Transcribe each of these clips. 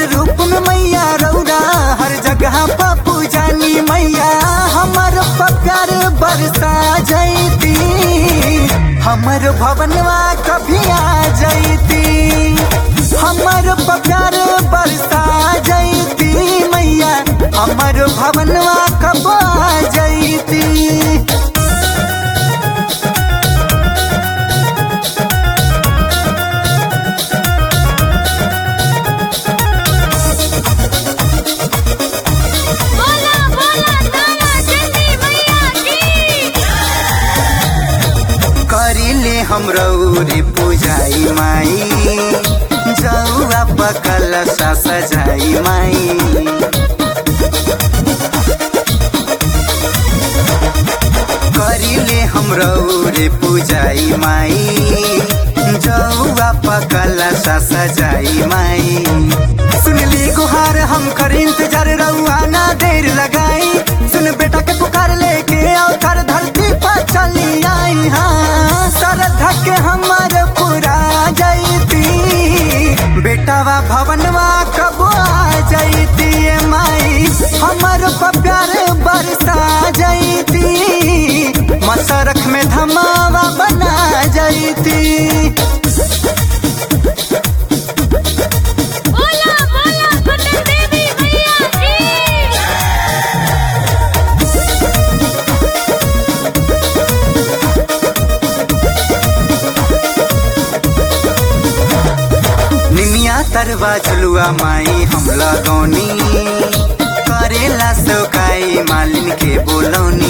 रूप में मैया रौरा हर जगह पप्पू जानी मैया हमर प्यार बरसा जैती हमर भवनवा कभी आ जैती हमर प्यार बरसा जैती मैया हमर भवनवा कब आ जैती बोला बोला तारा चंदी मैया की करिले हमरो रे पूजाई माई जौआ पकल सा सजाई माई करिले हमरो रे पूजाई माई जौआ पकल सा सजाई माई सुनली गुहार हम कर इंतजार रहुआ ना देर लगाई सुन बेटा के पुकार लेके आओ कर धरती पर चली आई हाँ श्रद्धा के हमर पूरा जैती बेटावा भवनवा कब आ जैती ए माई हमर पर प्यार बरसा जैती मसरख में धमावा बना जैती बोला बोला पटन देवी मैया की निमिया तरवा झुलुआ माई हम लगौनी करेला सौकाई मालिन के बोलौनी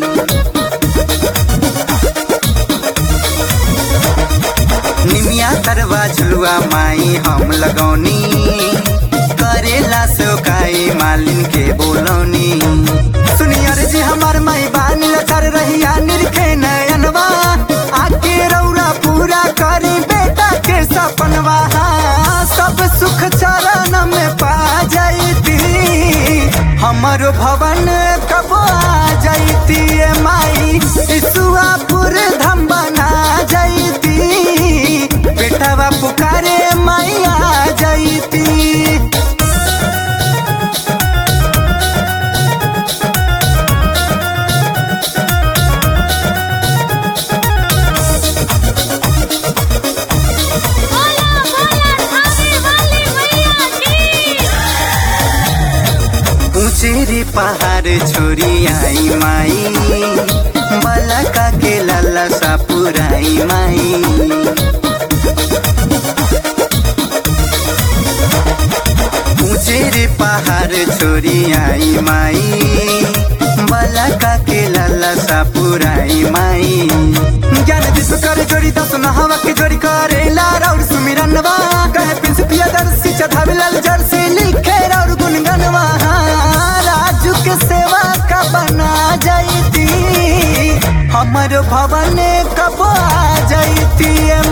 निमिया तरवा झुलुआ माई हम लगौनी करेला सौकाई मालिन के बोलौनी सुनियर जी हमार माई बानी लचर रहिया निरखे नयनवा आके रौरा पूरा करी बेटा के सपनवा सब सुख चरण में पा जैती हमर भवन कब आ जैती ए माई ईसुआपुर धम बना जैती बेटवा पुकारे माई आ जैती बोला बोला थाने वाली मैया की ऊंचेरी पहाड़ छोरी आई माई बलका के लाला सा पुराई माई ऊंचेरी पहाड़ छोरी आई माई बलका के लाला सा पुराई माई ज्ञान विश्व कर जोड़ी दस नहावा के जोड़ी करे लार और सुमिरनवा कहे पिंस पिया दर्शी चढ़ावे लाल जर्सी लिखे और गुनगनवा राजू के सेवा का बना जैती हमर भवन कब आ जैती ए